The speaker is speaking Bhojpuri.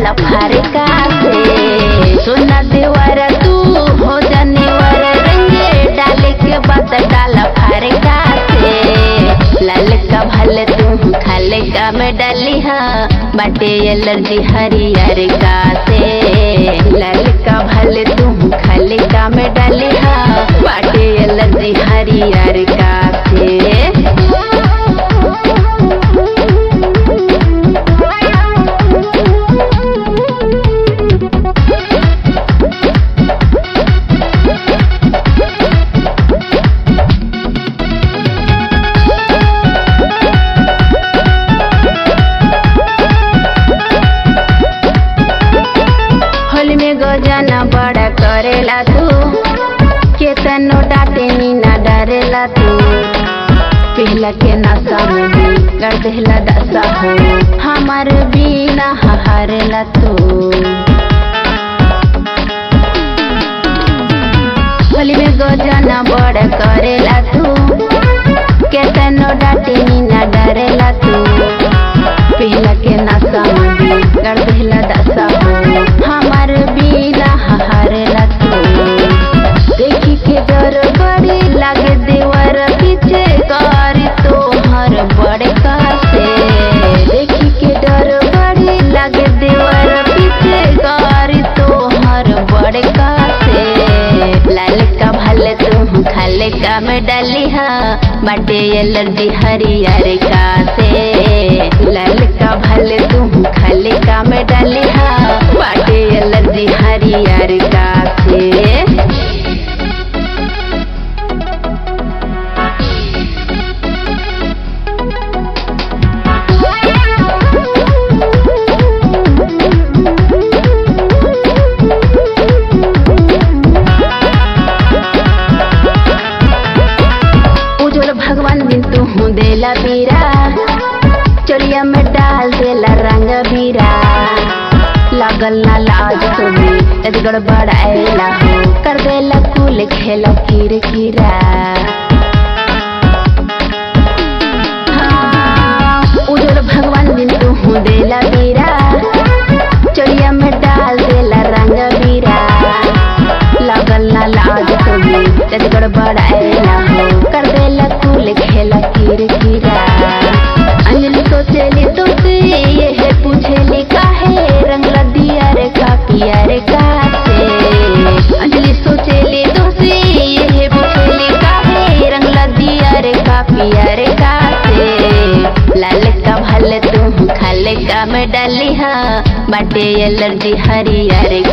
डाल फारका से सोना देवर तू हो जानेवर रंगे डाले के बाद डाल फारका से लाल का भले तू खाले का में डाली हा बाटे एलर्जी हरियर का से लाल का भले तू खाले का में डाली हा बाटे एलर्जी हरियर का से होली में गजना बड़ा करेला तू केतनो डाटे नी ना डरेला तू पहला के नशा में भी कर देला दशा हो हमार बिना हारेला तू होली में गजना बड़ा करेला तू केतनो डाटे नी ना डरेला तू पहला के नशा में भी कर देला दशा हो हमार बिना हारेला तू देखी के डर बड़ी लागे देवर पीछे करी तोहर बड़े कासे देखी के डर बड़ी लागे देवर पीछे करी तोहर बड़े कासे लाल का भले तू खाले का में डाली हा बाटे एलर्जी हरियर का से लाल का भले तू खाले का में डाली हा बाटे एलर्जी हरियर का से उज्जवल भगवान दिन तू हूँ देला बीरा चोलिया में डाल देला रंग बीरा लागल ना लाज तुम्हें यदि गड़बड़ाएला हो कर देला कुल खेला किर किरा हाँ, उज्जवल भगवान दिन तू हूँ देला बीरा चोलिया में डाल देला रंग बीरा लागल ना लाज तुम्हें यदि गड़बड़ाएला हो कर देला कुल खेला किर किरा अंजलि सोचेली तुमसे ये है पूछेली काहे रंग दिया रे का पिया रे का से अंजलि सोचेली तुमसे ये है पूछेली काहे रंग दिया रे का पिया रे का से लाल का भले तू खाले का में डाली हा बाटे एलर्जी हरियर